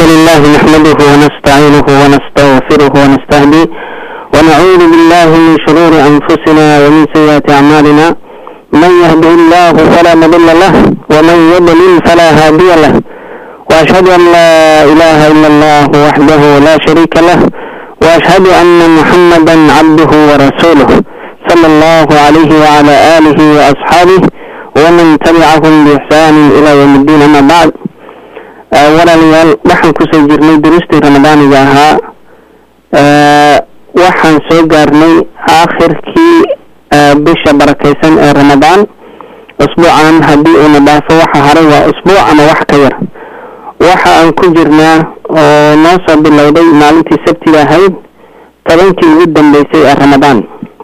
لله نحمده ونستعينه ونستغفره ونستهديه ونعوذ بالله من شرور أنفسنا ومن سيئات أعمالنا من يهده الله فلا مضل له ومن يضلل فلا هادي له وأشهد أن لا إله إلا الله وحده لا شريك له وأشهد أن محمدا عبده ورسوله صلى الله عليه وعلى آله وأصحابه ومن تبعهم بإحسان إلى يوم الدين أما بعد walaalayaal waxaan kusoo jirnay duruustii ramadaaniga ahaa waxaan soo gaarnay aakhirkii bisha barakaysan ee ramadaan usbuucan haddii uuna dhaafo waxa haray waa usbuuc ama wax ka yar waxa aan ku jirnaa oo noo soo bilowday maalintii sabtiga ahayd tobankii ugu dambeysay ee ramadaan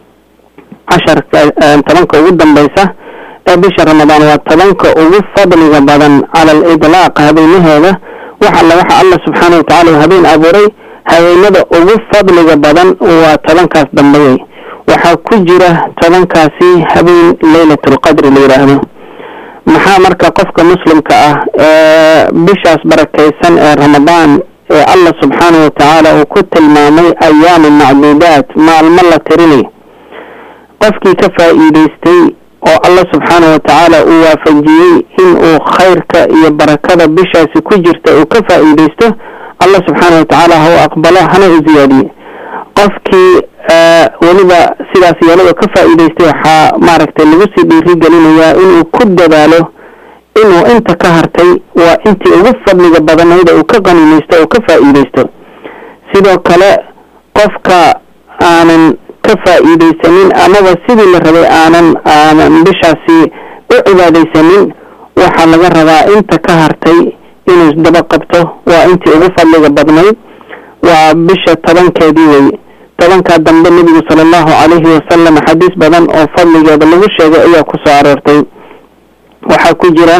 casharka tobanka ugu dambeysa ee bisha ramadaan waa tobanka ugu fadliga badan cala al idlaaq habeenaheeda wax alla waxa allah subxaana watacaala uu habeen abuuray habeenada ugu fadliga badan waa tobankaas dambeeyey waxaa ku jira tobankaasi habeen leylatulqadri la yidhaahdo maxaa marka qofka muslimka ah ee bishaas barakaysan ee ramadaan ee allah subxaana watacaala uu ku tilmaamay ayaamu macduudaat maalmo la tirinay qofkii ka faa-iideystay oo allah subxaana watacaala uu waafajiyey in uu khayrka iyo barakada bishaasi ku jirta uu ka faa-iideysto allah subxaana watacaala ha u aqbalo hana u ziyaadiye qofkii weliba sidaas yeelada ka faa-iideystay waxaa maaragtay lagu sii dhiirigelinayaa inuu ku dadaalo inuu inta ka hartay waa intii ugu fadliga badanayda uu ka qanimaysto oo ka faa-iideysto sidoo kale qofka aanan ka faa-iideysanin amaba sidii la rabay aanan aanan bishaasi u cibaadeysanin waxaa laga rabaa inta ka hartay inuu isdaba qabto waa intii ugu fadliga badnayd waa bisha tobankeedii wey tobankaa dambe nebigu sala allahu calayhi wasalam axaadiis badan oo fadligeeda lagu sheegay ayaa ku soo aroortay waxaa ku jira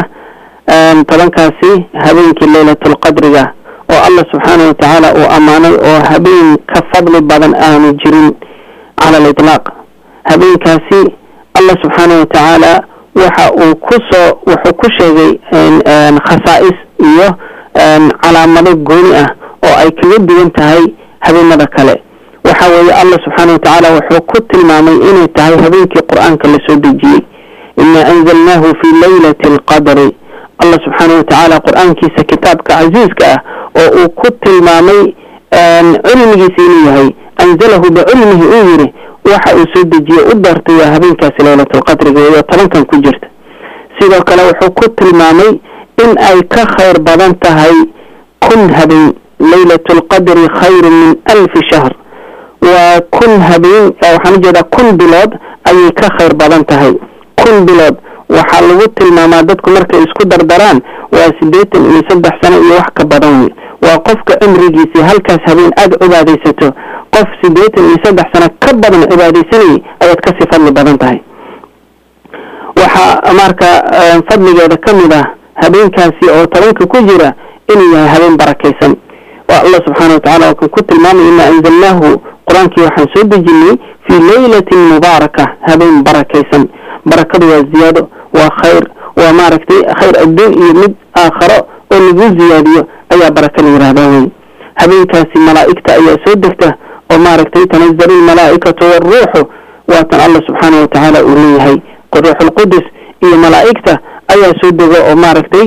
tobankaasi habeenkii leylatulqadriga oo allah subxaana watacaala uu ammaanay oo habeen ka fadli badan aanu jirin cala aliطlaaq habeenkaasi allah subxaana watacaala waxa uu kusoo wuxuu ku sheegay khasaa-is iyo calaamado gooni ah oo ay kaga duwan tahay habeenada kale waxa weeye allah subxaana watacaala wuxuu ku tilmaamay inay tahay habeenkii qur-aanka lasoo dejiyey inaa anzalnaahu fi leylati alqadri allah subxaana watacaala qur-aankiisa kitaabka casiiska ah oo uu ku tilmaamay cilmigiisa inuu yahay anzalahu bicilmihi uu yiri waxa uu soo dejiye u daartay waa habeenkaasi leylatulqadriga iyo tobankan ku jirta sidoo kale wuxuu ku tilmaamay in ay ka khayr badan tahay kun habeen leylatulqadri khayru min alfi shahr waa kun habeen waxaan ujeedaa kun bilood ayay ka khayr badan tahay kun bilood waxaa lagu tilmaamaa dadku markay isku dardaraan waa siddeetan iyo saddex sano iyo wax ka badan wey waa qofka cimrigiisii halkaas habeen aada cibaadaysato qof siddeetan iyo saddex sano ka badan cibaadaysanayay ayaad kasii fadli badan tahay waxaa marka fadligeeda ka mid ah habeenkaasi oo tobanka ku jira inuu yahay habeen barakaysan waa allah subxaana watacala waa kan ku tilmaamay inaa anzalnaahu qur-aankii waxaan soo dejinay fii leylatin mubaaraka habeen barakaysan barakadu waa ziyaado waa khayr waa maaragtay khayr adduun iyo mid aakharo oo lagu ziyaadiyo ayaa baraka la yihahdaa wey habeenkaasi malaa'igta ayaa soo degta oo maaragtay tanazalu lmalaa'ikatu waaruuxu waatan allah subxaana watacaala uu leeyahay ruuxulqudus iyo malaa'igta ayaa soo dego oo maaragtay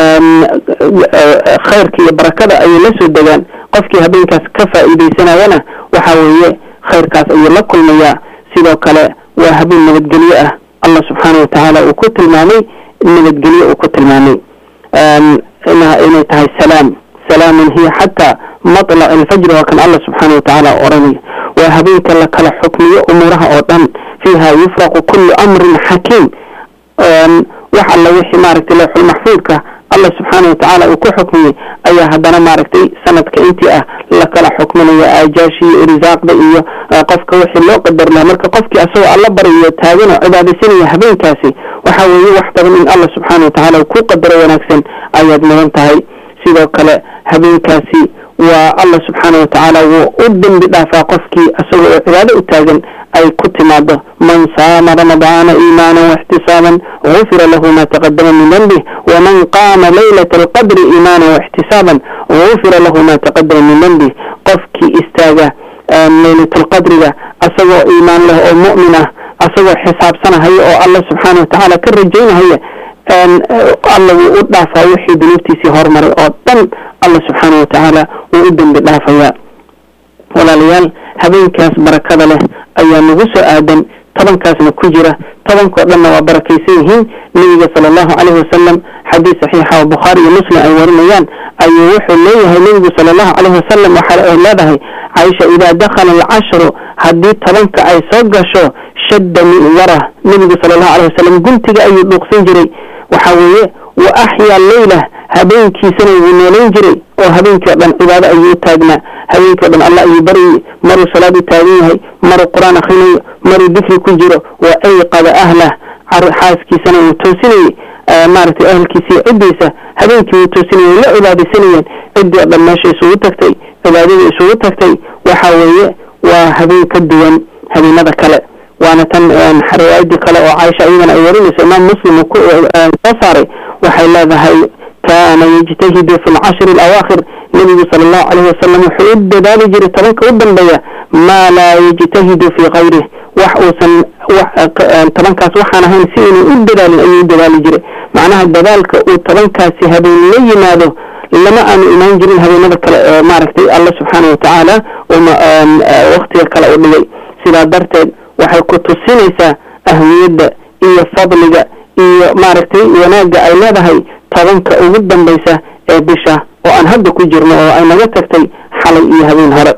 khayrka iyo barakada ayay la soo degaan qofkii habeenkaas ka faa-iideysanayana waxa weeye khayrkaas ayuu la kulmayaa sidoo kale waa habeen nabadgelyo ah allah subxaana watacaala uu ku tilmaamay nabadgelyo uu ku tilmaamay inay tahay salaam salaamun hiya xataa matlac alfajri waa kan allah subxaana watacaala oranaya waa habeenka la kala xukmiyo umuuraha oo dhan fiiha yufraqu kullu amrin xakiim wax alla wixii maaragtay lawxulmaxfuudka allah subxaana watacaala uu ku xukmiyey ayaa haddana maaragtay sanadka intii ah la kala xukminaya aajaashi iyo irisaaqda iyo qofka wixii loo qadar laha marka qofkii asagoo alla barayo taagan oo cibaadaysanaya habeenkaasi waxa weeye wax badan in allah subxaana watacaala uu ku qadaro wanaagsan ayaad mudan tahay sidoo kale habeenkaasi waa allah subxaana watacaala wuu u dembi dhaafaa qofkii isagoo oo cibaado u taagan ay ku timaado man saama ramadaana iimaana waxtisaaban gufira lahu ma taqadama min dembih waman qaama laylata alqadri iimaana waxtisaaban gufira lahu ma taqadama min dembih qofkii istaaga laylatlqadriga asagoo iimaan leh oo mu'min ah asagoo xisaabsanahaya oo allah subxaana watacaala ka rajaynahaya alla wuu u dhaafaa wixii dunuubtiisii hormaray oo dhan allah subxaana watacaala wuu u dembi dhaafayaa walaalayaal habeenkaas barakada leh ayaa nagu soo aadan tobankaasna ku jira tobankao dhanna waa barakaysan yihiin nebiga sala allahu caleyhi wasalam xadiis saxiixa oo bukhaari iyo muslim ay warinayaan ayuu wuxuu leeyahay nebigu sala allahu caleyhi wasalam waxa ay leedahay caaisha idaa dakhala alcashru haddii tobanka ay soo gasho shadda mi'yara nebigu sala allahu caleyhi wasalam guntiga ayuu dhuuqsan jiray waxa weeye wa axyaa leylah habeenkiisana wuu noolayn jiray oo habeenkii o dhan cibaado ayuu u taagnaa habeenkii o dhan allah ayuu baryay maruu salaad u taagan yahay maruu qur-aan akrinayo maruu dikri ku jiro wa ayqada ahlah xaaskiisana wuu toosinayey maaragtay ahalkiisii ciddiisa habeenkii wuu toosinayay way la cibaadaysanayeen ciddii o dhan meesha isugu tagtay cibaadada isugu tagtay waxa weeye waa habeen ka duwan habeenada kale waana tan riwaayadii kale oo caaisha iyadana ay warinayso imaam muslim uu soo saaray waxay leedahay kaana yajtahidu fi lcashri alawaakhir nebigu sala allahu caleyhi wasalam wuxuu u dadaali jiray tobanka u dambeeya maa laa yajtahidu fii kayrih wax uusan tobankaas waxaan ahayn si inuu u dadaalin ayuu u dadaali jiray macnaha dadaalka uu tobankaasi habeen la yimaado lama aanu imaan jirin habeenada kale ee maaragtay allah subxaana watacaala waktiga kale u dhigay sidaa darteed waxay ku tusinaysaa ahmiyadda iyo fadliga iyo maaragtay wanaagga ay leedahay tobanka ugu dambaysa ee bisha oo aan hadda ku jirno oo ay naga tagtay xalay iyo habeen hore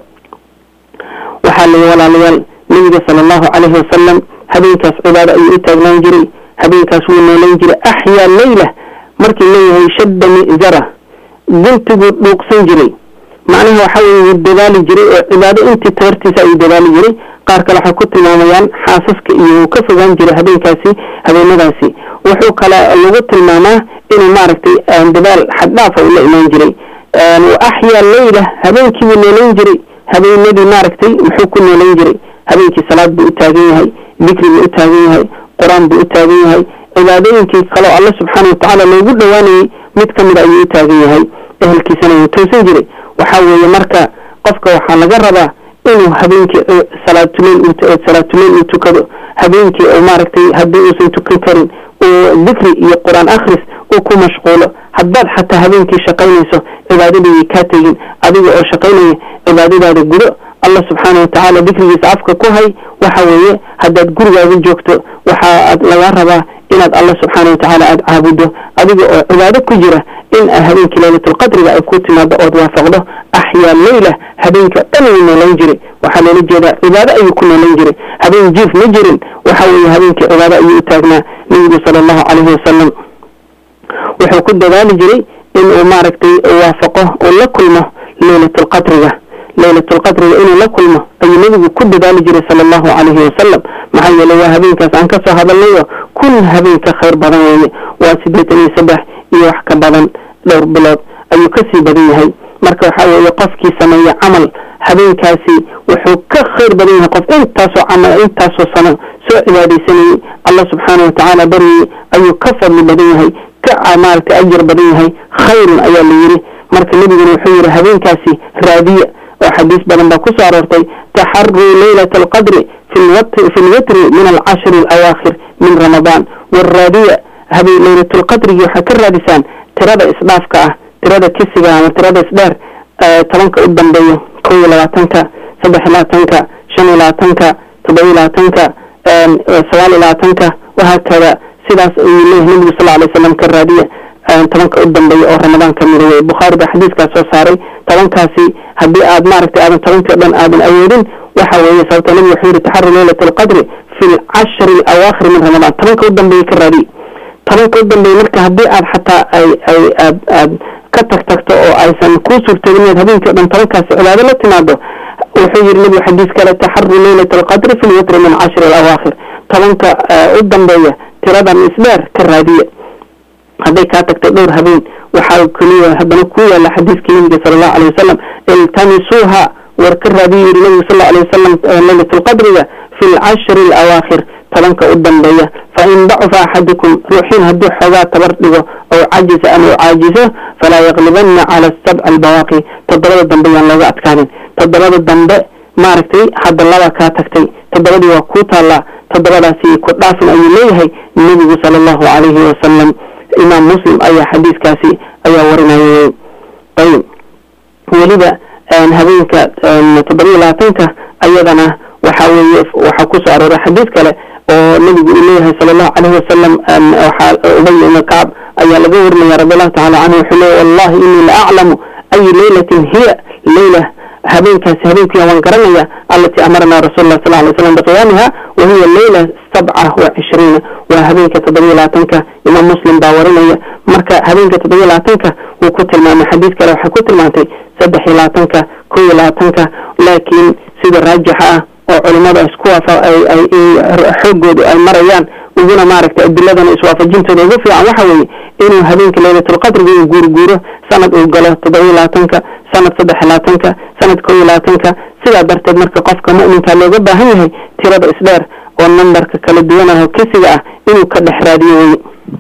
waxaa layi walaalayaal nebiga sala allahu caleyhi wasalam habeenkaas cibaado ayuu u taagnaan jiray habeenkaas wuu noolayn jiray axyaa leyla markii leeyahay shadda mi'zara guntiguu dhuuqsan jiray macnaha waxa weye wuu dadaali jiray oo cibaado intii tabartiisa ayuu dadaali jiray qaar kale waxay ku tilmaamayaan xaasaska iyo wuu ka fogaan jiray habeenkaasi habeenadaasi wuxuu kale lagu tilmaamaa inuu maaragtay dadaal xaddhaafa uu la imaan jiray wa axyaa leyla habeenkii buu noolayn jiray habeenadii maaragtay muxuu ku noolayn jiray habeenkii salaad buu u taagan yahay dikri buu u taagan yahay qur-aan buu u taagan yahay cibaadooyinkii kaleo alla subxaana watacaala loogu dhowaanayay mid ka mida ayuu u taagan yahay ehelkiisana wuu toosan jiray waxaa weeye marka qofka waxaa laga rabaa inuu habeenkii salaatuleyl salaatuleyl uu tukado habeenkii oo maaragtay haddii uusan tukan karin uu dikri iyo qur-aan akhris uu ku mashquulo haddaad xataa habeenkii shaqaynayso cibaadadii kaa tegin adiga oo shaqaynaya cibaadadaada gudo allah subxaana watacaala dikrigiisa afka ku hay waxa weeye haddaad gurigaaga joogto waxaa lagaa rabaa inaad allah subxaana watacaala aada caabudo adiga oo cibaado ku jira in habeenkii laylatulqadriga ay ku timaado ood waafaqdo axyaa leyla habeenka dhan wuu noolayn jiray waxaa loola jeedaa cibaado ayuu ku noolayn jiray habeen jiif ma jirin waxa weeye habeenkii cibaado ayuu u taagnaa nebigu sala allahu caleyhi wasalam wuxuu ku dadaali jiray inuu maaragtay waafaqo uu la kulmo leylatulqadriga leylatulqadriga inuu la kulmo ayuu nebigu ku dadaali jiray sala allahu calayhi wasalam maxaa yeeley waa habeenkaas aan kasoo hadalnayo kun habeen ka khayr badan weeye waa siddeetan iyo saddex iyo wax ka badan dhowr bilood ayuu kasii badan yahay marka waxaa weeye qofkii sameeya camal habeenkaasi wuxuu ka khayr badan yahay qof intaasoo camal intaasoo sano soo cibaadaysanayay allah subxaana watacaala baryayay ayuu ka fadli badan yahay ka maaragtay ajar badan yahay khayrun ayaa la yidhi marka nebiguna wuxuu yidhi habeenkaasi raadiya oo xadiis badan baa ku soo aroortay taxaruu leylata alqadri fi lwitri min alcashri alawaakhir min ramadaan waraadiya habeen leylatulqadrigi waxaad ka raadisaan tirada isdhaafka ah tirada kisiga ama tirada isdheer tobanka u dambeeyo kow iyo labaatanka saddex iyo labaatanka shan iyo labaatanka toddoba iyo labaatanka sagaal iyo labaatanka wahaakada sidaas ayuu leeyahay nebigu sal alay slam ka raadiya tobanka u dambeeya oo ramadaan ka mida wey bukhaari baa xadiiskaas soo saaray tobankaasi haddii aad maaragtay aadan tobankii o dhan aadan awoodin waxa weeye sababta nebigu wuxuu yihi taxaru leylat alqadri fi lcashri alawaakhir min ramadaan tobanka u dambeeya ka raadiya tobanka u dambeeya marka haddii aad xataa ay ay aad aad ka tag tagto oo aysan kuu suurtagin inaad habeenkii o dhan tobankaasi cibaado la timaado wuxuu yihi nebigu xadiis kale taxaru leylat alqadri fi lwitri min cashri alawaakhir tobanka u dambeeya tiradan isdheer ka raadiya hadday kaa tagtay dhowr habeen waxaa keliya haddana ku yaala xadiiskii nabiga sala allahu alay wasalam iltamisuuha war ka raadiyu yiri nabigu sal alay wasalam laylat lqadriga fi lcashri alawaakhir tobanka u dambeeya fa in dacufa axadukum ruuxiin hadduu xoogaa tabar dhigo oo cajisa ama u caajiso falaa yaqlibanna cala sabc albawaaqi toddobada dambe yaan looga adkaanin toddobada dambe maaragtay hadda laba kaa tagtay toddobadii waa kuu taallaa toddobadaasi ku dhaafin ayuu leeyahay nebigu sala allahu calayhi wasalam imaam muslim ayaa xadiiskaasi ayaa warinayay ayib weliba habeenka toddoba iyo labaatanka ayadana waxa weeye waxaa kusoo arooray xadiis kale oo nebigu uu leeyahay sala allahu calayhi wasalam waxaa ubay ibn kacb ayaa laga warinaya radi allahu tacala canhu wuxuu leeyahy wallahi inii la aclamu ayi leylatin hiya leyla habeenkaasi habeenkiya waan garanaya alatii amarna rasul lah sal lay slam biqiyaamiha wa hiya leyla sabca wa cishriina waa habeenka toddobiyo labaatanka imaam muslim baa warinaya marka habeenka toddobiyo labaatanka wuu ku tilmaamay xadiis kale waxay ku tilmaantay saddex iyo labaatanka kow iyo labaatanka laakiin sida raajixa ah oo culimada isku waafa xoogoodu ay marayaan uguna maaragtay adiladana iswaafajintooda ugu fiican waxa weeye inuu habeenka laylatulqadriga uu guurguuro sanad uu galo toddobiyo labaatanka sanad saddex iyo labaatanka sanad kow iyo labaatanka sidaa darteed marka qofka mu'minka looga baahan yahay tirada isdheer oo nambarka kala duwan ah oo kesiga ah inuu ka dhex raadiyo weye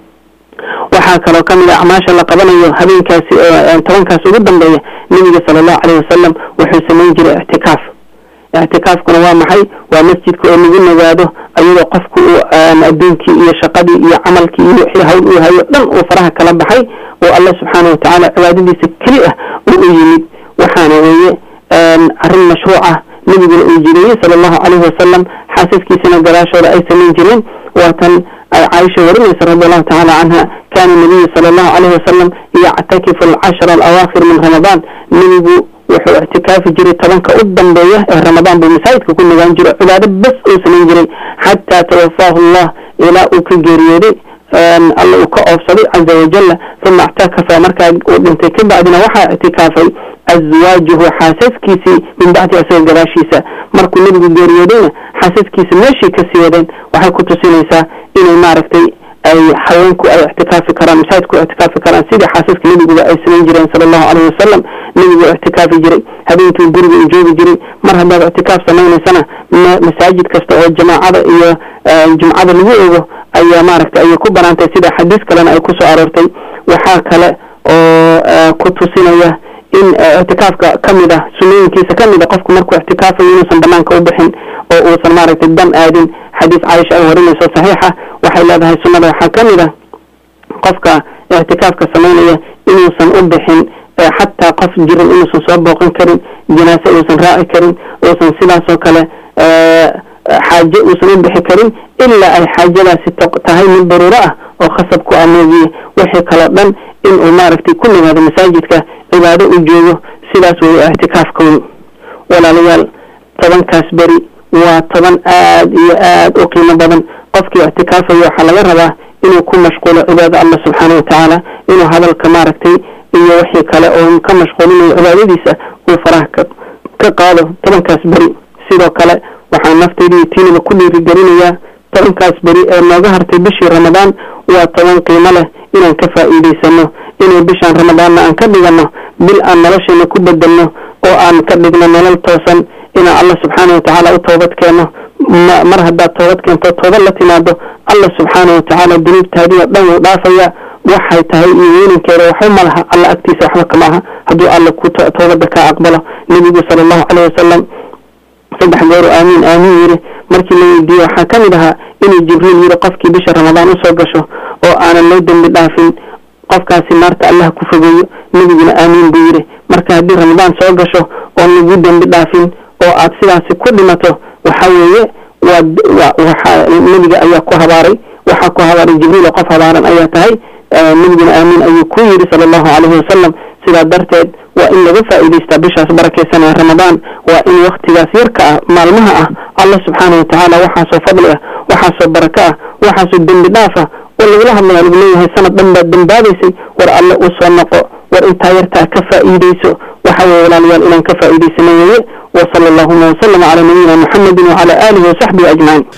waxaa kaloo kamid a acmaasha la qabanayo habeenkaasi tobankaas ugu dambeeya nebiga sala allahu caleyhi wasalam wuxuu samayn jiray ictikaaf ictikaafkuna waa maxay waa masjidka oo lagu nagaado ayadoo qofku uu adduunkii iyo shaqadii iyo camalkii iyo wixii hawl uu hayo dhan uu faraha kala baxay oo alla subxaana watacaala cibaadadiisa keli ah uu u yimid waxaana weeye arrin mashruuc ah nebiguna uu jiriyey sala allahu caleyhi wasalam xaasaskiisana gadaashooda ay samayn jireen waatan ay caaisha warinaysa radi allahu tacala canha kaana nabiyu sala allahu caleyhi wasalam yactakifu alcashra alawaakhir min ramadaan nebigu wuxuu ictikaafi jiray tobanka u dambeeya ee ramadaan buu masaajidka ku nagaan jiro cibaado bes uu samayn jiray xataa tawafaahu allah ilaa uu ka geeriyooday alla uu ka oofsaday caza wajala uma ictakafa markaa uu dhintay ka bacdina waxaa ictikaafay azwaajuhu xaasaskiisii min bacdi asaga gadaashiisa markuu nebigu geeriyoodayna xaasaskiisa meeshii kasii wadeen waxay ku tusinaysaa inay maaragtay ay haweenku ay ictikaafi karaan masaajidku ictikaafi karaan sidii xaasaska nebiguba ay samayn jireen sala allahu caleyhi wasalam nebigu ictikaafi jiray habeenkii guriga uu joogi jiray mar haddaad ictikaaf samaynaysana masaajid kasta oo jamaacada iyo jumcada lagu ogo ayaa maaragtay ayay ku banaantay sida xadiis kalena ay kusoo aroortay waxaa kale oo ku tusinaya in ictikaafka kamid ah sunooyinkiisa kamid a qofku markuu ictikaafayo inuusan banaanka u bixin oo uusan maaragtay dan aadin xadiis caaisha ay warinayso saxiixa waxay leedahay sunnada waxaa kamid ah qofka ictikaafka samaynaya inuusan u bixin xataa qof jiran inuusan soo booqan karin janaase uusan raaci karin uusan sidaasoo kale xaaje uusan u bixi karin ilaa ay xaajadaasi tahay mid daruuro ah oo khasab ku amoogiye wixii kaloo dhan inuu maaragtay ku nimaado masaajidka cibaado u joogo sidaas weeye ictikaafkoodu walaalayaal tobankaas beri waa toban aad iyo aad u qiimo badan qofkii ictikaafayo waxaa laga rabaa inuu ku mashquulo cibaada allah subxaana watacaala inuu hadalka maaragtay iyo wixii kale oo ka mashquulinayo cibaadadiisa uu faraha ka qaado tobankaas beri sidoo kale waxaan naftaydiiyo tiinaba ku dhiirigelinayaa tobankaas beri ee nooga hartay bishii ramadaan waa toban qiimo leh inaan ka faa'iidaysano inay bishaan ramadaanna aan ka dhigano bil aan nolosheena ku bedelno oo aan ka dhigno nolol toosan inaan allah subxaana watacaala u toobad keeno mar haddaad toobad keento toobad la timaado allah subxaana watacaala dunuubtaadii oo dhan wuu dhaafaya waxay tahay iyo weyninkeeda waxba ma laha alla agtiisa waxba kama aha hadduu alla ku toobada kaa aqbalo nebigu sala allahu caleyhi wasalam saddex gooru aamiin aamiin yiri markii la weydiiyey waxaa ka mid ahaa inuu jibriil yiri qofkii bisha ramadaan usoo gasho oo aanan loo dembi dhaafin qofkaasi naarta allah ku fogeeyo nebiguna aamiin buu yiri marka haddii ramadaan soo gasho oon lagu dembi dhaafin oo aad sidaasi ku dhimato waxa weeye waa waxa nebiga ayaa ku habaaray waxaa ku habaaray jibriil oo qof habaaran ayaa tahay nebiguna aamiin ayuu ku yiri sala allahu caleyhi wasalam sidaa darteed waa in laga faa'iidaystaa bishaas barakaysan ee ramadaan waa in waktigaas yarka ah maalmaha ah allah subxaana watacaala waxaasoo fadli ah waxaasoo barako ah waxaasoo dembi dhaaf ah oo lagula hadlaya lagu leeyahay sanad dhan baad dembaabaysay war alle u soo noqo war intaa yartaa ka faa'iidayso waxa weye walaalayaal inaan ka faa'iidaysano weeye wa sala allahuma wasalama calaa nabiyina muxamedin wacala aalihi wasaxbihi ajmaciin